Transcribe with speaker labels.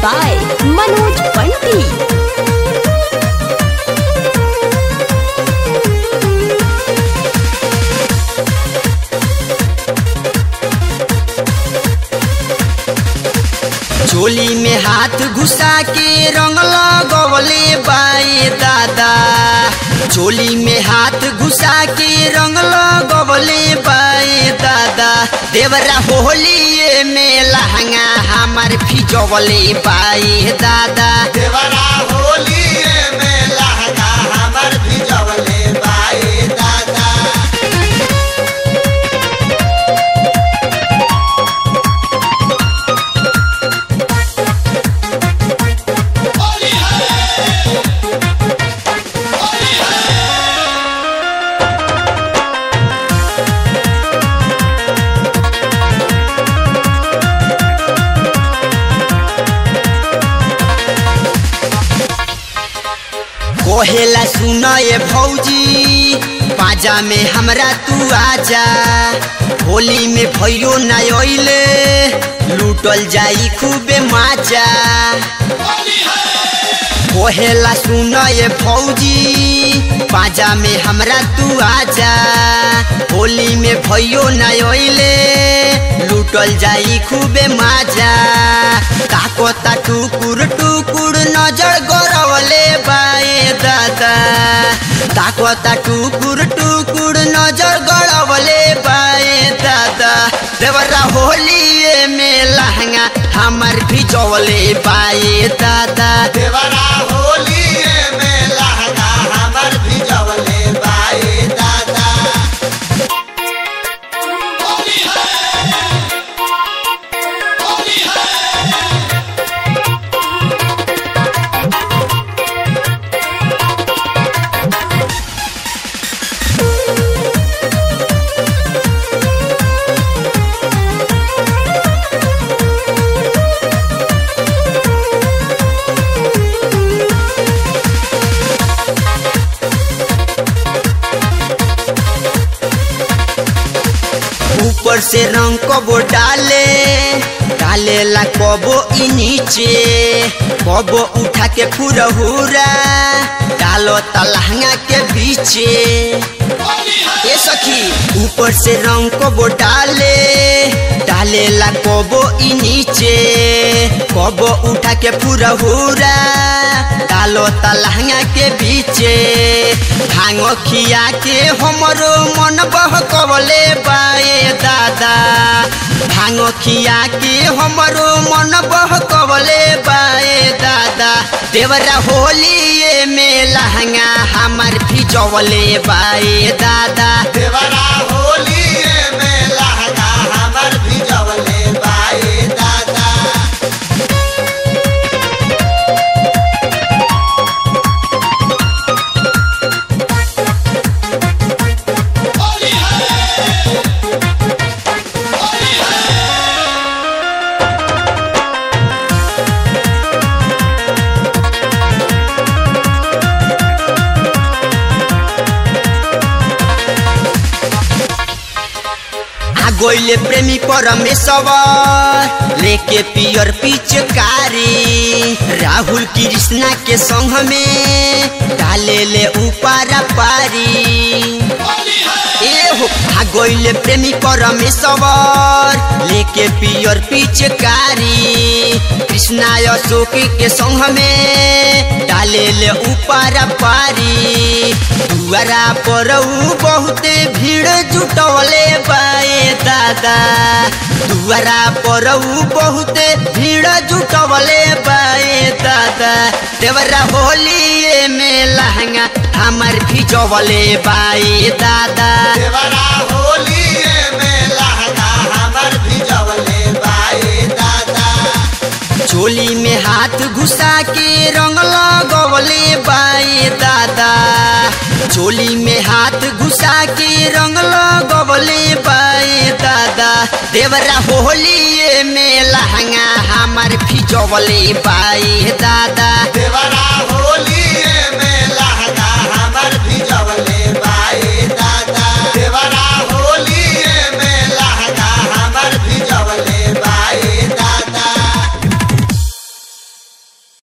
Speaker 1: by Manoj Bunty.
Speaker 2: झोली में हाथ घुसा के रंग लगवले बाए दादा झोली में हाथ घुसा के रंग लगवले बाए दादा देवरा होली में लहंगा हमार फिजवले बाए दादा
Speaker 3: देवरा होली में लहंगा हमर भिजवले बाए दादा
Speaker 2: कोहेला सुन ये भौजी पाजा में हमरा तू आजा होली में भैयो न अइले लूटल जाई खूबे माजा कोहेला सुन ये भौजी पाजा में हमरा तू आजा होली में भैयो न अइले लूटल जाई खूबे माजा ताकोता टुकुर टुकुर नजर गरवले बाए दादा ताकोता टुकुर टुकुर नजर गड़वले बाए दादा देवरा होली में लहंगा हमर भिजवले बाए दादा
Speaker 3: देवरा होली में लहंगा हमर भिजवले बाए दादा
Speaker 2: ऊपर से रंग कबो डाले डाले ला कबो ई नीचे कबो उठा के फुरहुरा डालो तलहंगा के बीचे ए सखी ऊपर से रंग कबो डाले डाले ला कबो ई नीचे कबो उठा के फुरहुरा डालो तलहंगा के बीचे भांगो खिया के हमरो मन बहकवले बाए दादा भांगो खिया के हमरो मन बहकवले बाए दादा देवरा होली में लहंगा हमार फिजवले बाए दादा
Speaker 3: देवरा होली में लहंगा हमर भिजवले बाए दादा
Speaker 2: आ गोइले प्रेमी परमेश्वर लेके पियर पिचकारी राहुल कृष्णा के संग में डाले ले ऊपर पारी ए हो आ गोइले प्रेमी परमेश्वर लेके पियर पिचकारी कृष्णा अशोक के संग में डाले ले ऊपर पारी दुआरा पर ऊ बहुते भीड़ जुटवले बाए दादा दुआरा पर ऊ बहुते भीड़ जुटवले बाए दादा देवरा होली में लहंगा हमर भिजवले बाए दादा
Speaker 3: देवरा होली में लहंगा हमर भिजवले बाए दादा
Speaker 2: झोली में हाथ घुसा के रंग लगवले बाए दादा झोली में हाथ घुसा के रंग लगवले बाए दादा देवरा होली में लहंगा हमार फिजवले बाए दादा
Speaker 3: देवरा